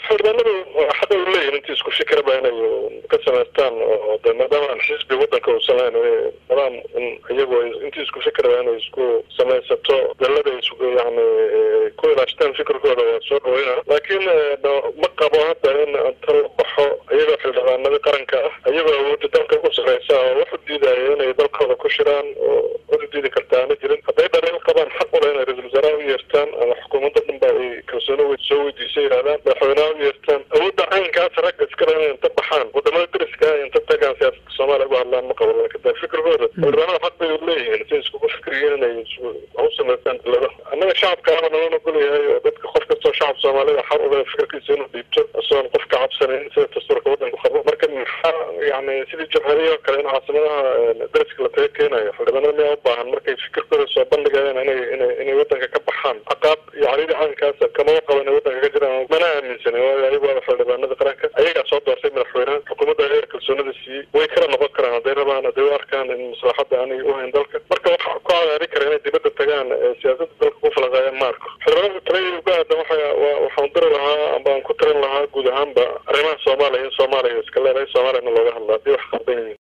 xildhibaanadu xada u leeyihin intii isku fikiraba inay ka samaystaan oo de maadaama aan xisbi wadanka uusan lahayn nidaam iyagu intii isku fikiraba inay isku samaysato dalada isku yani ku ilaashtaan fikirkooda waa soo dhaweyna laakiin ma qabo hadda in inta la baxo iyagoo xildhibaanadii qaranka ah iyagoo awoodda dalka ugu sareysa oo wax u diidaya inay dalkooda ku shiraan oo cod u diidi karta aana jirin hadday dhalin qabaan xaq ule inay ra-isul wasaaraha u yeertaan ama xukuumadda dhan ba ay kalsooni soo weydiisay yidhahdaan madaxweynaha u yeertaan awoodda caynkaas ragga iskale inay inta baxaan wadamada dariska ah inta tagaan siyaasadda soomaaliya uga hadlaan ma qabo laakiin de fikirkooda xildhibaanada xaq bay leeyihiin si iskugu fikriyiin inay u samaystaan dalada annaga shacabka ama nala nogol yahay oo dadka qof kastoo shacab soomaalida xaq ule fikirkiisa inuu dhiibto isagoon qof ka cabsanayn sida dastuurka wadanku qabo marka maxaa yani sidii jabhadihii oo kale in caasimadaha dariska la taga keenayo xildhibaanada miyaa u baahan markay fikirkooda soo bandhigayaan inay inay inay wadanka ka baxaan caqaab iyo caridi caynkaas kamama qabo inay wadanka ka jiraan mana aaminsanin waayo ayagu waa xildhibaanada qaranka ayagaa soo doortay madaxweynaha xukuumadda ayaga kalsoonida siiyey way kala noqon karaan hadday rabaan hadday u arkaan in maslaxadda aanay u hayn dalka marka waxa ku cadaari kara inay dibadda tagaan siyaasadda dalka ku falaqaayaan maarko xildhibaanada talaya uga aadan waxa waxaan diri lahaa amba aan ku tirin lahaa guud ahaanba arrimaha soomaaliya in soomaaliya iska leedahay soomaaliyana looga hadla haddii wax qaldan yihiin